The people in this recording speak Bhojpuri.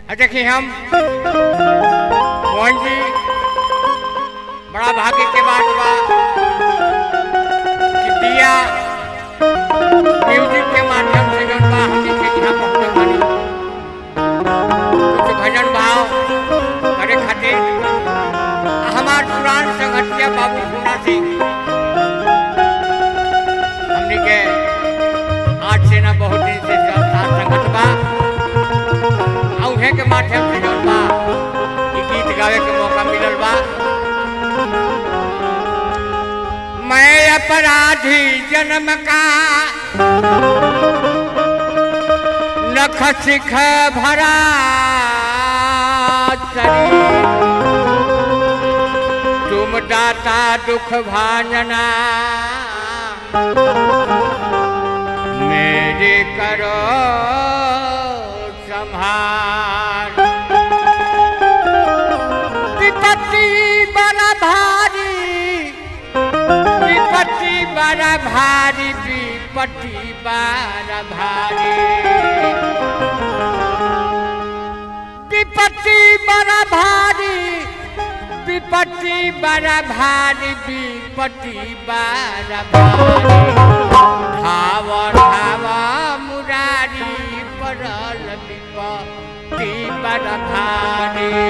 आ देखिए हम मोहन जी बड़ा भाग्य के बात बा कि दिया म्यूजिक के माध्यम से जौन बा हमनी के यहाँ पहुँचल बानी कुछ भजन भाव करे खातिर आ हमार पुरान संगठिया बाबू पूना सिंह हमनी के आज से ना बहुत दिन से जो साथ संगत बा आ उहे के माध्यम से जौन बा ई गीत गावे के मौका मिलल बा मैं अपराधी जन्म का नख सिख भरा शरीर तुम दाता दुख भाजना मेरे करो संहार विपत्ति बड़ा भारी विपत्ति बड़ा भारी विपत्ति बड़ा भारी विपत्ति बड़ा भारी विपत्ति बड़ा भारी विपत्ति बड़ा भारी धाव धाव मुरारी पड़ल विपत्ति बड़ा भारी